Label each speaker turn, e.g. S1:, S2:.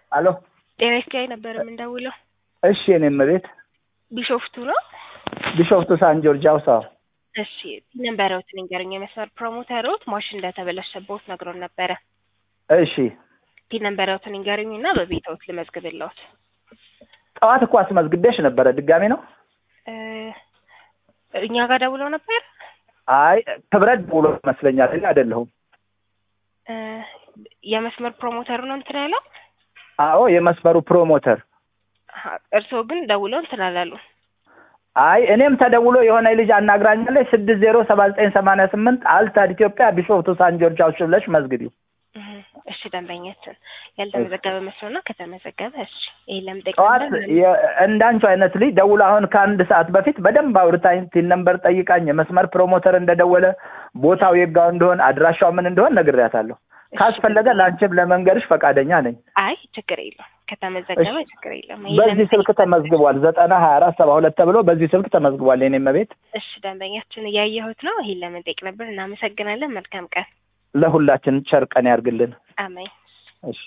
S1: አሎ
S2: ጤና ይስጥልኝ ነበር የምንደውለው።
S1: እሺ የኔም ቤት
S2: ቢሾፍቱ ነው።
S1: ቢሾፍቱ ሳን ጆርጅ ሀውሳ
S2: እሺ ነበረውት ንገረኝ። የመስመር ፕሮሞተሮት ማሽን እንደተበላሸበት ነግሮን ነበረ።
S1: እሺ
S2: ቲ ነበረውት ንገረኝ እና በቤተውት ልመዝግብለውት።
S1: ጠዋት እኮ አስመዝግቤሽ ነበረ። ድጋሜ ነው?
S2: እ እኛ ጋር ደውለው ነበር።
S1: አይ ክብረት ደውሎ ይመስለኛል። እኔ አይደለሁም።
S2: እ የመስመር ፕሮሞተሩ ነው እንትን ያለው።
S1: አዎ የመስመሩ ፕሮሞተር።
S2: አሀ፣ እርስዎ ግን ደውለው እንትን አላሉ።
S1: አይ እኔም ተደውሎ የሆነ ልጅ አናግራኛለች። ስድስት ዜሮ ሰባ ዘጠኝ ሰማንያ ስምንት አልታድ ኢትዮጵያ ቢሾፍቱ ሳን ጆርጅ ሀውስ ብለሽ መዝግቢው።
S2: እህ፣ እሺ ደንበኛችን ያልተመዘገበ መስሎ ነው። ከተመዘገበ እሺ፣ ይሄ ለምጠቅ
S1: ጠዋት የ- እንዳንቺ አይነት ልጅ ደውሎ አሁን ከአንድ ሰዓት በፊት በደንብ አውርታኝ ቲን ነምበር ጠይቃኝ የመስመር ፕሮሞተር እንደደወለ ቦታው የጋው እንደሆን አድራሻው ምን እንደሆን ነግሬያታለሁ። ካስፈለገ ለአንቺም ለመንገድሽ ፈቃደኛ ነኝ።
S2: አይ ችግር የለም ከተመዘገበ ችግር የለም። ይሄ
S1: በዚህ
S2: ለምጠቅ-
S1: ስልክ ተመዝግቧል። ዘጠና ሀያ አራት ሰባ ሁለት ተብሎ በዚህ ስልክ ተመዝግቧል። የኔም ቤት
S2: እሺ ደንበኛችን እያየሁት ነው። ይሄን ለመጠየቅ ነበር። እናመሰግናለን። መልካም ቀን።
S1: ለሁላችን ቸር ቀን ያርግልን።
S2: አሜን።
S1: እሺ